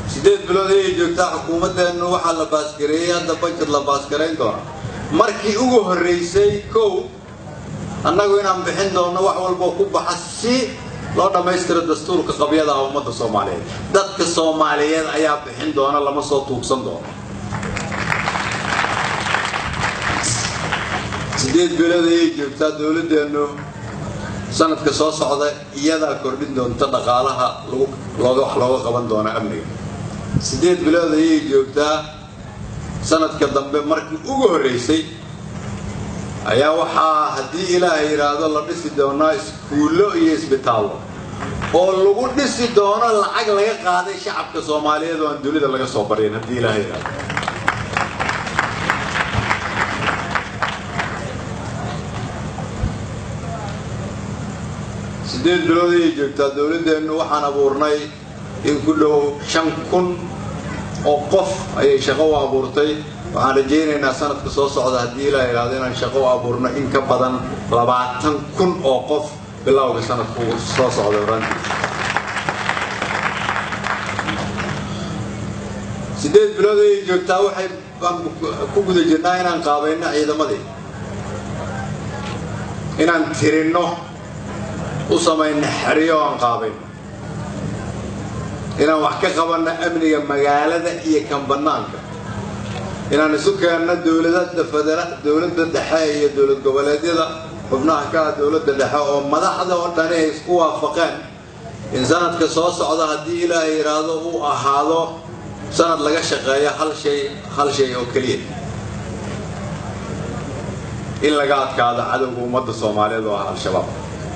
siddeed bilood ayay joogtaa xukuumaddeennu waxaa la baasgareeyey hadda bajet la baasgarayn doona markii ugu horraysay kow annagu inaan bixin doonno wax walboo ku baxa si loo dhammaystiro dastuurka qabyada ah ummadda soomaaliyeed dadka soomaaliyeed ayaa bixin doona lama soo tuugsan doono siddeed bilood ayay joogtaa dowladdeennu sanadka soo socda iyadaa kordhin doonta dhaqaalaha lagu looga wax looga qaban doona amniga siddeed bilood ayay joogtaa sanadka dambe markii ugu horraysay ayaa waxaa haddii ilaahay yidhaahdo la dhisi doonaa iskuullo iyo isbitaallo oo lagu dhisi doono lacag laga qaaday shacabka soomaaliyeed oo aan dunida laga soo baryan haddii ilaahay yidhaahdo siddeed bilood ayay joogtaa dowladdeennu waxaan abuurnay in ku dhow shan kun oo qof ayay shaqo u abuurtay waxaan rajaynaynaa sanadka soo socda haddii ilaa idhaahdo inaan shaqo u abuurno in ka badan labaatan kun oo qof bilowga sanadka soo socda orantii siddeed bilood ayay joogtaa waxay baan ku guda jirnaa inaan qaabayno ciidamadii inaan tirinno u samayno xeryo aan qaabayno inaan wax ka qabanno amniga magaalada iyo kan bannaanka inaan isu keenno dowladada federa dowladda dhexe iyo dowlad goboleedyada xubnaha ka ah dowladda dhexe oo madaxda oo dhani ay isku waafaqeen in sanadka soo socda haddii ilaahay yidhaahdo uu ahaado sanad laga shaqeeyo hal shay hal shay oo keliya in laga adkaado cadowga ummadda soomaaliyeed oo ah al-shabaab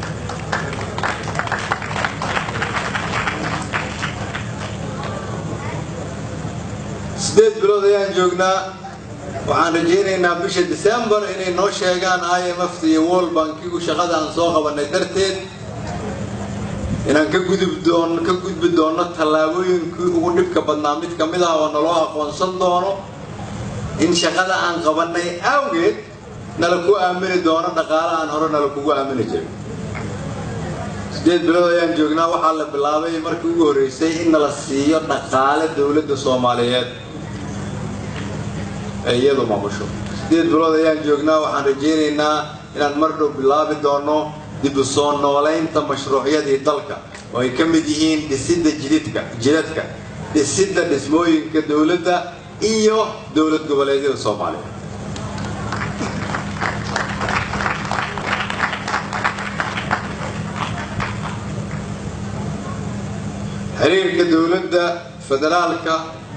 siddeed bilood ayaan joognaa waxaan rajaynaynaa bisha decembar inay noo sheegaan i m f iyo world bankigu shaqada aan soo qabanay darteed inaan ka gudub doon ka gudbi doonno tallaabooyinkii ugu dhibka badnaa mid ka mid ah oo naloo aqoonsan doono in shaqada aan qabannay awgeed nala ku aamini doono dhaqaale aan hore nala kugu aamini jirin siddeed bilood ayaan joognaa waxaa la bilaabay markii ugu horreysay in nala siiyo dhaqaale dowladda soomaaliyeed ee iyadu maamusho siddeed bilood ayaan joognaa waxaan rajaynaynaa inaan mar dhow bilaabi doono dib u soo noolaynta mashruucyadii dalka oo ay ka mid yihiin dhisidda jididka jidadka dhisidda dhismooyinka dowladda iyo dowlad goboleedyada soomaaliya xiriirka dowladda federaalka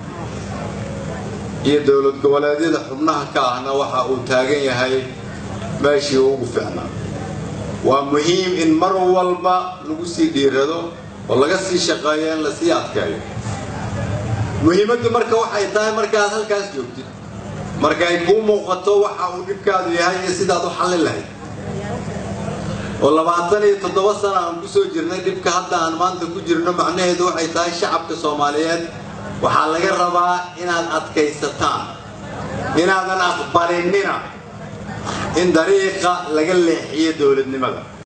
iyo dowlad goboleedyada xubnaha ka ahna waxa uu taagan yahay meeshii ugu fiicnaa waa muhiim in mar walba lagu sii dhiirado oo laga sii shaqeeyo in lasii adkeeyo muhiimaddu marka waxay tahay markaad halkaas joogtid marka ay kuu muuqato waxa uu dhibkaadu yahay iyo sidaad u xallin lahayd oo labaatan iyo toddoba sana aan ku soo jirnay dhibka hadda aan maanta ku jirno macnaheedu waxay tahay shacabka soomaaliyeed waxaa laga rabaa inaad adkaysataan inaadan aqbalinina in dariiqa laga leexiyo dowladnimada